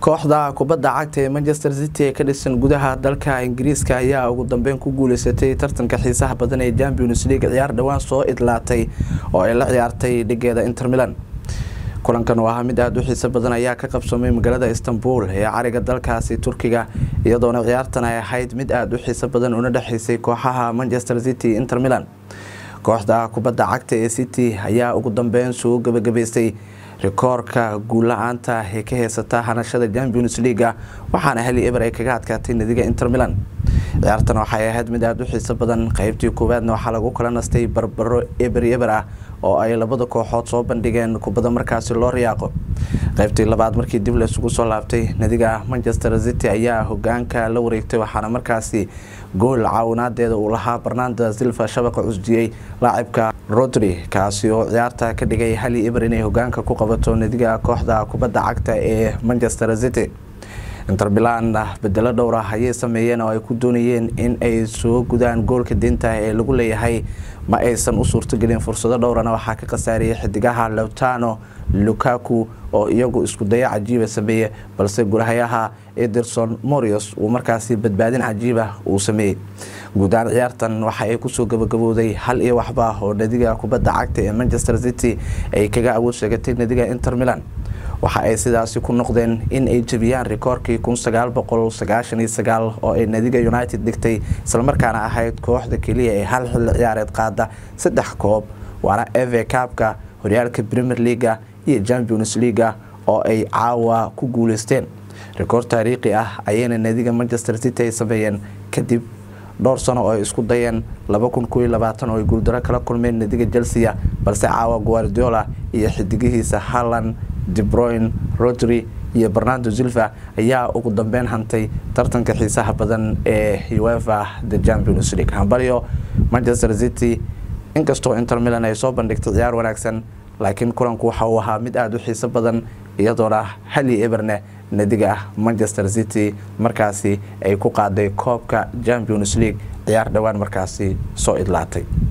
kooxda kubadda cagta ee manchester city ee ka dhisan gudaha dalka ingiriiska ayaa ugu dambeyn ku guuleysatay tartanka xiisaha badan ee champions league ciyaar dhowaan soo idlaatay oo ay la ciyaartay dhigeeda inter milan kulankan oo ahaa mid aada u xiiso badan ayaa ka qabsoomay magaalada istanbul ee cariga dalkaasi turkiga iyadoona ciyaartan ay ahayd mid aada u xiiso badan una dhexeysay kooxaha manchester city inter milan kooxda kubadda cagta ee city ayaa ugu dambeyn soo gabagabaystay rikoorka guulla-aanta ee ka heysata hanashada champions leaga waxaana hali eber ay kaga adkaatay nadiga inter milan ciyaartan waxay ahayd mid aada u xiiso badan qeybtii koowaadna waxaa lagu kala nastay barbaro eber eber ah oo ay labada kooxood soo bandhigeen kubadda markaasi loo riyaaqo qeybtii labaad markii dib laysugu soo laabtay nadiga manchester city ayaa hogaanka la wareegtay waxaana markaasi gool caawinaadeeda uu lahaa barnanda silva shabaqa cusdiyey laacibka rodri kaasi oo ciyaarta ka dhigay hali eber inay hogaanka ku qabato nadiga kooxda kubadda cagta ee manchester city inter milan bedelo dhowr ah ayay sameeyeen oo ay ku doonayeen in ay soo gudaan goolka deynta ee lagu leeyahay ma aysan u suurtogelin fursado dhowrana waxaa ka khasaariyay xidigaha lowtano lukaku oo iyagu isku daya cajiiba sameeye balse gulahayaha ederson morios uu markaasi badbaadin cajiiba uu sameeyey guud ahaan ciyaartan waxa ay kusoo gabagabowday hal iyo waxba oo nadiga kubadda cagta ee manchester city ay kaga awood sheegatay nadiga inter milan waxa ay sidaasi ku noqdeen in ay jebiyaan rikoorkii oo ay nadiga united dhigtay islamarkaana ahayd kooxda keliya ee hal xilli ciyaareed qaada saddex koob waana eve kaabka horyaalka premier leaga iyo champions leaga oo ay caawa ku guuleysteen rikoor taariikhi ah ayayna nadiga manchester city ay sameeyeen kadib dhowr sano oo ay isku dayeen oo ay guuldaro kala kulmeen nadiga chelsea balse caawa guardiola iyo xidigihiisa halland debroyn rodri iyo bernardo silva ayaa ugu dambeyn hantay tartanka xiisaha badan ee uefa the champions league hambalyo manchester city inkastoo inter milan ay soo bandhigtay ciyaar wanaagsan laakiin kulanku waxa uu ahaa mid aada u xiiso badan iyadoona hali eberne nadiga manchester city markaasi ay ku qaaday koobka champions league ciyaar dhowaan markaasi soo idlaatay